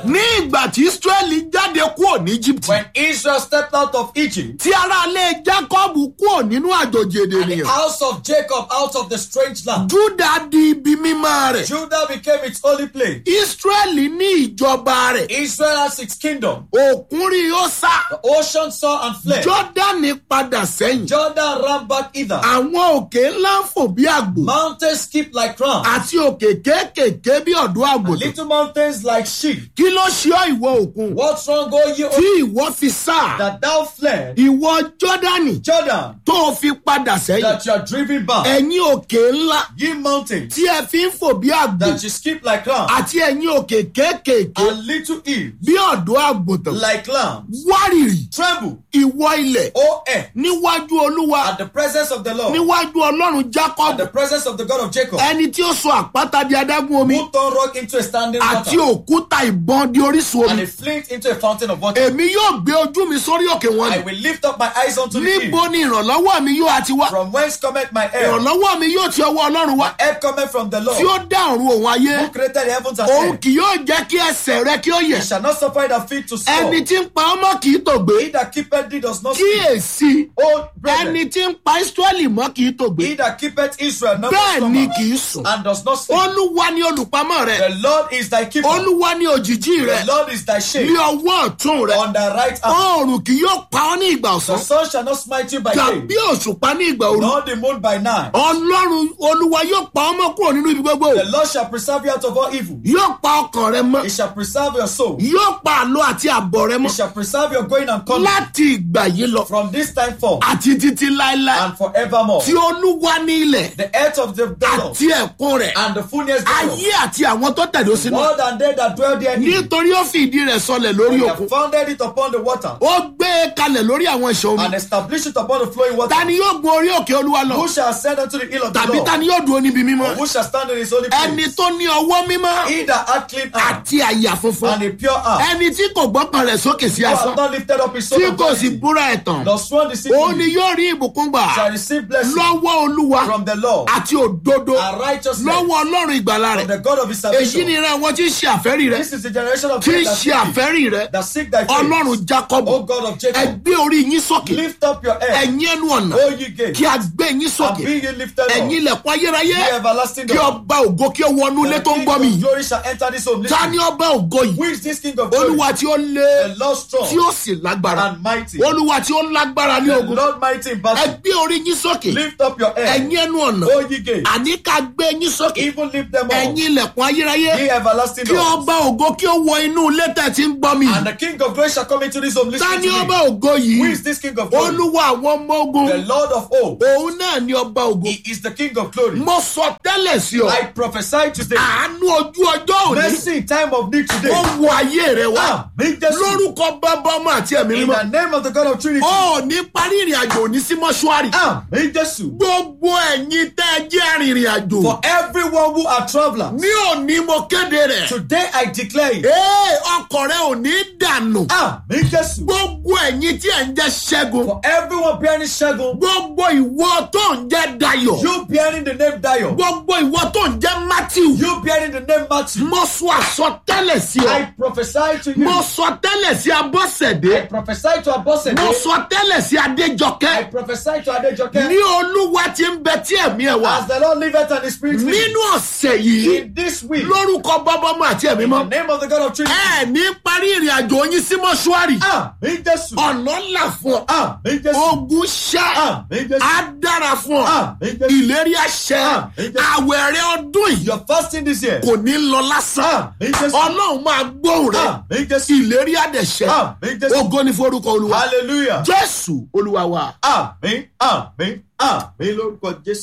ní ìgbà tí israẹli jáde kúrò ní egypt When Israel stepped out of Egypt, tí aráalé jacob kúrò nínú àjòjì èdè and the ènìyàn house of Jacob out of the strange land, juda di ibi mímọ́ rẹ̀ Judah became its holy place. israẹli ní ìjọba rẹ̀ Israel has its kingdom. òkun rí ó sá The ocean saw and fled. jọ́dánì padà sẹ́yìn Jordan ran back either. àwọn òkè ńlá ń fò bí àgbò Mountains skip like rams. àti òkè kéékèèké bí ọ̀dọ́ àgùntàn Little mountains like sheep. kí ló ṣe ọ́ ìwọ òkun What's wrong, O ye tí ocean, ìwọ fi sá that thou fled? ìwọ jọ́dánì Jordan, tó o fi padà sẹ́yìn that you are driven back. ẹ̀yin òkè ńlá Ye mountains, tí ẹ fi ń fò bí àgbò that you skip like rams. àti ẹ̀yin òkè kéékèèké And little hills, bí ọ̀dọ́ àgùntàn like lambs. wárìrì Tremble, ìwọ ilẹ̀ O earth, níwájú olúwa at the presence of the Lord, níwájú ọlọ́run at jacob the presence of the God of Jacob, ẹni tí ó sọ àpáta di adágún omi who turned rock into a standing àti water, òkúta ìbọn di orísun and omi a flint into a fountain of water. èmi yóò gbé ojú mi sórí òkè wọn I ni will lift up my eyes unto the níbo hill. ni ìrànlọ́wọ́ mi yóò àti wá From whence cometh my help? ìrànlọ́wọ́ mi yóò ti ọwọ́ ọlọ́run wá My help cometh from the Lord, tí ó dá ọ̀run òun ayé who created the heavens and òun earth. kì yóò jẹ́ kí ẹsẹ̀ rẹ kí ó yẹ̀ He shall not suffer thy feet to ẹni fall. tí ń pa ọmọ kì í tògbé He that keepeth thee does not sleep. kíyèsí O brethren, ẹni tí ń pa israẹli mọ́ kì í tògbé he that keepeth Israel never bẹ́ẹ̀ ni slumber kì í sùn and does not sleep. olúwa ni olùpamọ́ rẹ The Lord is thy keeper. olúwa ni òjìjí rẹ The Lord is thy ní shade ọwọ́ ọ̀tún rẹ on thy right hand. oòrùn kì yóò pa ọ́ ní ìgbà The ọ̀sán sun shall not smite you by day, tàbí òṣùpá ní ìgbà òru nor the moon by night. ọlọ́run olúwa yóò pa ọmọ kúrò nínú ibi gbogbo The Lord shall preserve you out of all evil. yóò pa ọkàn rẹ mọ́ He shall preserve your soul. yóò pa àlọ àti àbọ̀ rẹ He mọ́ shall preserve your going and coming láti ìgbà yìí lọ from this time forth àti títí láéláé and forevermore. tí olúwa ní ilẹ̀ The earth of the the Lord àti ẹ̀kún rẹ̀ and the fullness thereof. ayé àti àwọn tó tẹ̀dó sínú More than they that dwell therein. nítorí ó fi ìdí rẹ̀ sọlẹ̀ lórí He òkun have founded it upon the water ó gbé e kalẹ̀ lórí àwọn ìṣàn omi and established it upon the flowing water. ta ni yóò gun orí òkè olúwa lọ Who shall ascend unto the hill of the tàbí ta Lord? ni yóò dúró níbi Or mímọ́ who shall stand in his holy ẹni place? tó ní ọwọ́ mímọ́ He that hath clean hands àti àyà funfun and a pure heart. ẹni tí kò gbọ́kàn rẹ̀ sókè sí Who asán hath not lifted up his soul tí of kò sì vanity, búra ẹ̀tàn nor sworn òun ni deceitfully, yóò rí ìbùkún gbà shall receive blessing lọ́wọ́ olúwa from the Lord àti òdodo and righteousness lọ́wọ́ ọlọ́run ìgbàlà from rẹ̀ the God of his èyí ni salvation. ìran àwọn tí ń ṣe àfẹ́rí rẹ̀ This is the generation of tí them ń that ṣe seek thee, àfẹ́rí rẹ̀ that seek thy face. ọlọ́run jacob O God of ẹ Jacob, gbé orí yín sókè lift up your head, ẹ̀yin ẹnu ọ̀nà O ye gates, kí a gbé yín and sókè be ye lifted ẹ̀yin up, ilẹ̀kùn ayérayé ye everlasting kí door. ọba ògo kí ó wọnú ilé The tó ń King gbọ́ mi of yìí glory shall enter this home. ta ni Listen, ọba ògo who yìí is this King of glory? olúwa tí ó lé The Lord strong tí ó sì lágbára and mighty. olúwa tí ó lágbára ní The ogun Lord mighty in ẹ battle. gbé orí yín sókè Lift up your head, ẹ̀yin ẹnu ọ̀nà O ye gates, àní ká gbé yín sókè even lift them up, ẹ̀yin ilẹ̀kùn ayérayé ye everlasting kí doors. ọba ògo kí ó wọ inú ilé tẹ̀ tí ń gbọ́ mi And the King of glory shall come into this home. ta Listen ni to ọba me. ògo Who yìí is this King of glory? olúwa àwọn ọmọ ogun The Lord of hosts. òun náà ni ọba ògo He is the King of glory. mo sọ tẹ́lẹ̀ sí ọ I prophesy today. àánú ojú ọjọ́ òní Mercy in time of need ó today. wọ ayé rẹ wá Amen. Jesus. lórúkọ bàbá ọmọ àti ẹ̀mí In mímọ́ the name of the God of Trinity. ó ní parí ìrìn àjò òní sí mọ́ṣúárì Amen. Jesus. gbogbo ẹ̀yin tẹ́ ẹ jẹ́ arìnrìn àjò For everyone who are travelers. ní òní mo kéde rẹ̀ Today I declare it. ee ọkọ̀ rẹ ò ní dànù Amen. Jesus. gbogbo ẹ̀yin tí ẹ̀ ń jẹ́ ṣẹ́gun For everyone bearing Shagun. gbogbo ìwọ tó ń jẹ́ dayọ̀ You bearing the name Dio. gbogbo ìwọ tó ń jẹ́ matthew You bearing the name Matthew. mo sọ àsọtẹ́lẹ̀ sí ọ I prophesy to mo you. sọ tẹ́lẹ̀ sí abọ́sẹ̀dé I prophesy to Abosede. mo sọ tẹ́lẹ̀ sí I adéjọkẹ́ prophesy to Adejoke. ní olúwa tí ń bẹ tí ẹ̀mí ẹ̀ wá As the Lord liveth and his spirit liveth. nínú ọ̀sẹ̀ yìí In this week. lórúkọ bábọ́mọ àti ẹ̀mí In mọ́ the name of the God of Trinity. ẹ ní parí ìrìn àjò yín sí mọ́ṣúárì Amen. Jesus. ọ̀nà là fún ọ Amen. Jesus. ogun ṣá Amen. Jesus. á dára fún ọ Amen. Jesus. ìlérí àṣẹ Amen. àwẹ̀rẹ̀ ọdún yìí You're fasting this year. kò ní lọ lásán Amen. Jesus. ọlọ́run máa gbóhùn rẹ Amen. Jesus. ìlérí àdẹ̀ṣẹ́ Amen. Jesus. ògo ní forúkọ olúwa Hallelujah. jésù olúwa wa. Amen. Amen. Amen. Lórúkọ Jésù.